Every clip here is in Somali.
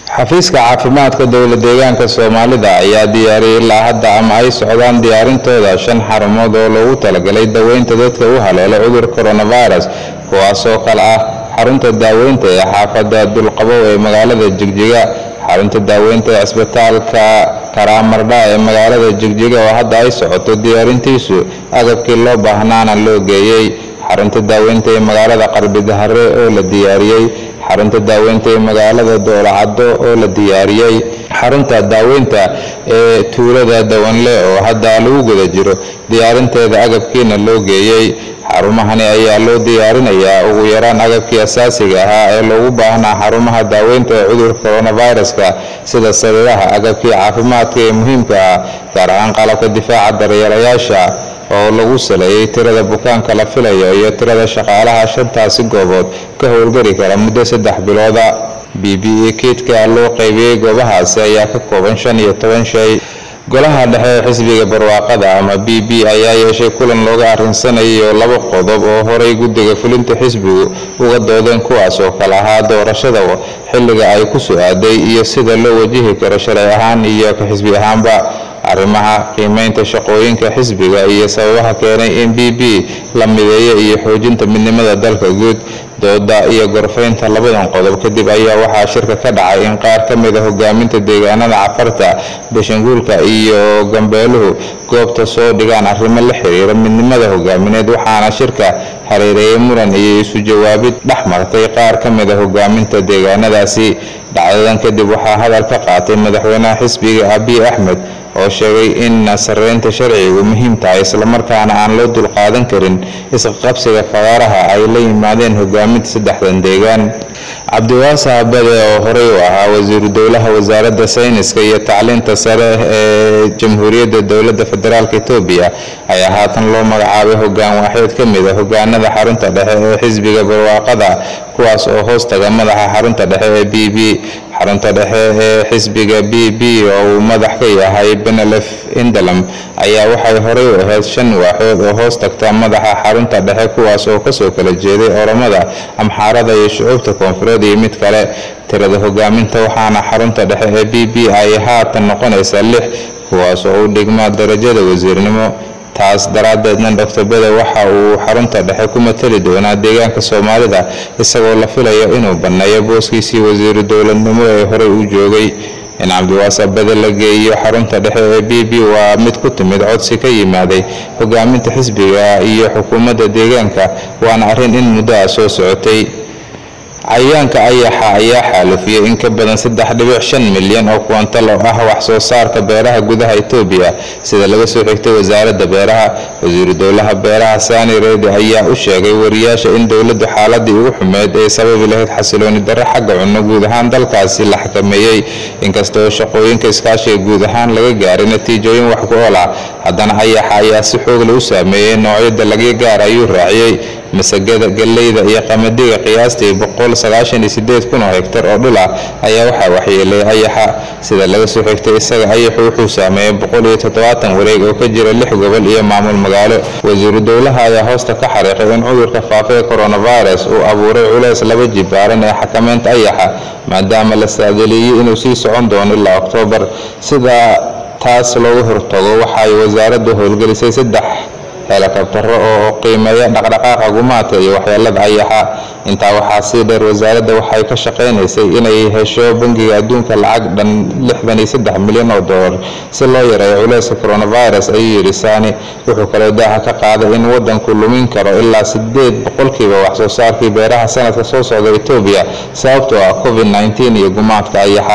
xafiiska caafimaadka dowla deegaanka soomaalida ayaa diyaariyay ilaa hadda ama ay socdaan diyaarintooda shan xarumood oo loogu talagalay daweynta dadka u haleela cudur coronavirus kuwaasoo kale ah xarunta daaweynta ee xaafada dulqabow ee magaalada jigjiga xarunta daaweynta ee cisbitaalka karaamardha ee magaalada jigjiga oo hadda ay socoto diyaarintiisu agabkii loo baahnaana loo geeyey xarunta daaweynta ee magaalada qarbidahare oo la diyaariyey xarunta daaweynta ee magaalada doolacaddo oo la diyaariyey xarunta daaweynta ee tuulada dawanle oo hadda lagu guda jiro diyaarinteeda agabkiina loo geeyey xarumahani ayaa loo diyaarinayaa ugu yaraan agabkii asaasiga ahaa ee loogu baahnaa xarumaha daaweynta ee cudurka coronaviruska sida sariiraha agabkii caafimaadka ee muhiimka ah gaar ahaan qalabka difaaca daryeelayaasha oo lagu saleeyay tirada bukaanka la filayo iyo tirada shaqaalaha shantaasi goobood ka howlgari kara muddo saddex bilooda b b e kiidka loo qaybiyey goobahaasi ayaa ka kooban shan iyo toban shay golaha dhexe ee xisbiga barwaaqada ama b b ayaa yeeshay kulan looga arinsanayo laba qodob oo horay guddiga fulinta xisbigu uga doodeen kuwaas oo kale ahaa doorashada xilliga ay ku su-aaday iyo sida loo wajihi karo shalay ahaan iyo ka xisbi ahaanba arrimaha qiimeynta shaqooyinka xisbiga iyo sababaha keenay in b b la mideeyo iyo xoojinta midnimada dalka guud dooda iyo gorfaynta labadan qodob kadib ayaa waxaa shirka ka dhacay in qaar ka mid a hogaaminta deegaanada cafarta bashanguulka iyo gambeeluhu goobta soo dhigaan arrimo la xiriira midnimada hogaamineed waxaana shirka hareereeyay muran iyo isu jawaabid dhex martay qaar ka mid a hogaaminta deegaanadaasi dhacdadan kadib waxaa hadal ka qaatay madaxweynaha xisbiga abiy axmed oo sheegay in sareynta sharcigu muhiim tahay islamarkaana aan loo dulqaadan karin isqaqabsiga faqaaraha ay la yimaadeen hogaaminta saddexdan deegaan cabdiwaasa habade oo horey u ahaa wasiiru dowlaha wasaaradda sayniska iyo tacliinta sare ee jamhuuriyadda dowladda federaalk etoobiya ayaa haatan loo magacaabay hogaan waaxeed ka mid a hogaanada xarunta dhexe ee xisbiga barwaaqada kuwaas oo hoos taga madaxa xarunta dhexe ee b b xarunta dhexe ee xisbiga b b oo uu madax ka yahay benelef indalam ayaa waxay horey u ahayd shan waaxood oo hoos tagta madaxa xarunta dhexe kuwaas oo kasoo kala jeeday oromada amxaarada iyo shucuubta koonfureed iyo mid kale tirada hogaaminta waxaana xarunta dhexe ee b b ay haatan noqonaysaa lix kuwaas oo u dhigma darajada wasiirnimo taas daraaddeedna doctor bede waxa uu xarunta dhexe ku matali doonaa deegaanka soomaalida isagoo la filayo inuu banneeyo booskiisii wasiiru dowladnimo ee horey u joogay in cabdiwaasa bede la geeyo xarunta dhexe ee b b waa mid ku timid codsi ka yimaaday hogaaminta xisbiga iyo xukuumadda deegaanka waana arrin in muddo ah soo socotay cayayaanka ayaxa ayaa xaalufiyey in ka badan saddex dhibic shan milyan oo kuwantal oo ah wax soo saarka beeraha gudaha etoobiya sida laga soo xigtay wasaaradda beeraha wasiiru dowlaha beeraha sani redi ayaa u sheegay wariyaasha in dowladdu xaaladii ugu xumeyd ee sababi lahayd xasilooni darro xagga cunno guud ahaan dalkaasi la xakameeyey inkasta oo shaqooyinka iskaashiga guud ahaan laga gaaray natiijooyin wax ku ool ah haddana ayaxa ayaa si xoogle u saameeyey noocyo dalagyo gaar ayuu raaciyey masagada galleyda iyo qamadiga qiyaastii boqol sagaashan iyo sideed kun oo hektar oo dhul ah ayaa waxaa waxyeelay ayaxa sida laga soo xigtay isaga ayaxu wuxuu saameeyey boqol iyo toddobaatan wareeg oo ka jira lix gobol iyo maamul magaalo wasiiru dowlaha ayaa hoosta ka xariiqay in cudurka faafa ee coronavirus uu abuuray culeys laba jibaaran ee xakameynta ayaxa maadaama la saadaliyey inuu sii socon doono ilaa oktoobar sida taas looga hortago waxay wasaaraddu howlgelisay saddex helikabtaro oo qiimeeya dhaqdhaqaaqa gumaadka iyo waxyeelada ayaxa intaa waxaa sii dheer wasaaradda waxay ka shaqaynaysay inay hesho bangiga adduunka lacag dhan lixdan iyo saddex milyan oo dollar si loo yareeyo culeyska coronavirus ayuu yidhi sani wuxuu kaloo daaha ka qaaday in waddanku lumin karo ilaa sideed boqolkiiba wax soo saarkii beeraha sanadka soo socda etoobiya sababtoo ah covid nneteen iyo gumaadka ayaxa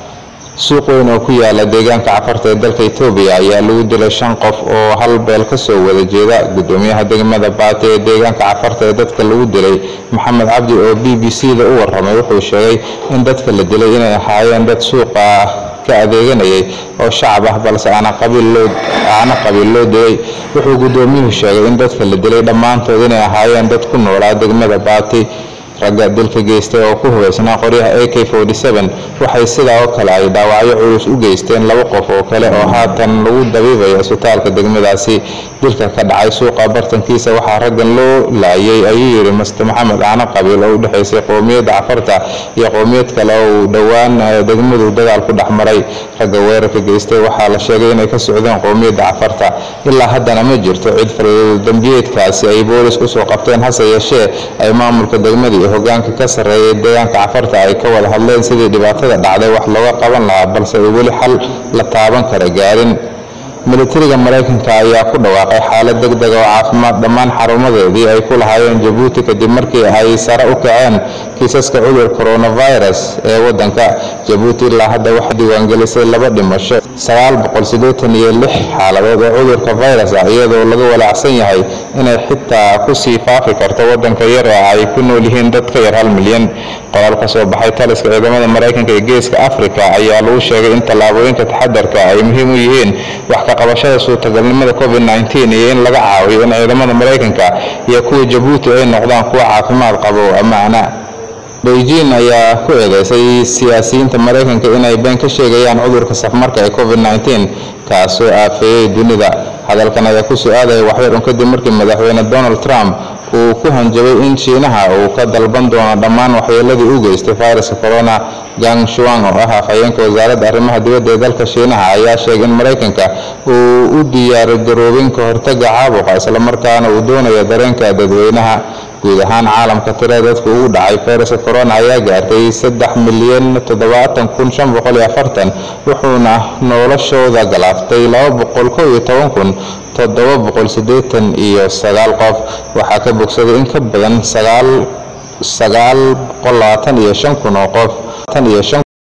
suuq weyn oo ku yaala deegaanka cafarta ee dalka etoobiya ayaa lagu dilay shan qof oo hal beel kasoo wada jeeda gudoomiyaha degmada baati ee deegaanka cafarta ee dadka lagu dilay maxamed cabdi oo b b c da u waramay wuxuu sheegay in dadka la dilay inay ahaayeen dad suuqa ka adeeganayay oo shacab ah balse aana qabiil loo dilay wuxuu gudoomiyuhu sheegay in dadka la dilay dhammaantood inay ahaayeen dad ku noolaa degmada baati ragga dilka geystay oo ku hubaysnaa qoryaha a k waxay sidaa oo kale ay dhaawacyo culus u geysteen laba qof oo kale oo haatan lagu dabiibayo isbitaalka degmadaasi dilka ka dhacay suuqa bartankiisa waxaa raggan loo laayay ayuu yidhi master maxamed caano qabiil oo u dhexaysay qowmiyadda cafarta iyo qowmiyad kale oo uu dhowaan degmadu dagaal ku dhex maray ragga weerarka geystay waxaa la sheegay inay ka socdeen qowmiyadda cafarta ilaa haddana ma jirto cid faldambiyeedkaasi ay boolis usoo qabteen hase yeeshee ay maamulka degmada iyo hogaanka ka sarreeyay deegaanka cafarta ay ka wada hadleen sidii dhibaatada dhacday wax looga qaban lahaa balse ay weli xal la taaban kara gaarin militariga maraykanka ayaa ku dhawaaqay xaalad deg dega oo caafimaad dhammaan xarumadeedii ay ku lahaayeen jabuuti kadib markii ay sare u kaceen kiisaska cudur coronavirus ee wadanka jabuuti ilaa hadda waxaa diiwaangelisay laba dhimasho iyo lix xaaladood oo cudurka virus ah iyadoo laga walaacsan yahay inay xitaa kusii faafi karto wadanka yar oo ay ku nool yihiin dad ka yar hal milyan qoraal ka soo baxay taliska ciidamada maraykanka ee geeska africa ayaa lagu sheegay in tallaabooyinka taxadarka ay muhiim u yihiin wax ka qabashada suurtagalnimada covid-19 iyo in laga caawiyo in ciidamada maraykanka iyo kuwa jabuuti ay noqdaan kuwa caafimaad qaba oo ammaana beijing ayaa ku eedeysay siyaasiyiinta maraykanka inay been ka sheegayaan cudurka safmarka ee covid-19 kaasoo aafeeyey dunida hadalkan ayaa ku su-aadaya waxyar un kadib markii madaxweyne donald trump uu ku hanjabay in shiinaha uu ka dalban doono dhammaan waxyeeladii u geystay fayraska corona gang shuang oo ah afhayeenka wasaaradda arrimaha dibadda ee dalka shiinaha ayaa sheegay in maraykanka uu u diyaargaroobin ka hortaga caabuqa islamarkaana uu doonayo dareenka dadweynaha guud ahaan caalamka tirada dadka ugu dhacay fayraska corona ayaa gaartay saddex milyan toddobaatan kun shan boqol iyo afartan wuxuuna noloshooda galaaftay laba boqol kow iyo toban kun toddoba boqol siddeetan iyo sagaal qof waxaa ka bogsaday in ka badan sagaal sagaal boqol labaatan iyo shan kun oo qof tan iyo shan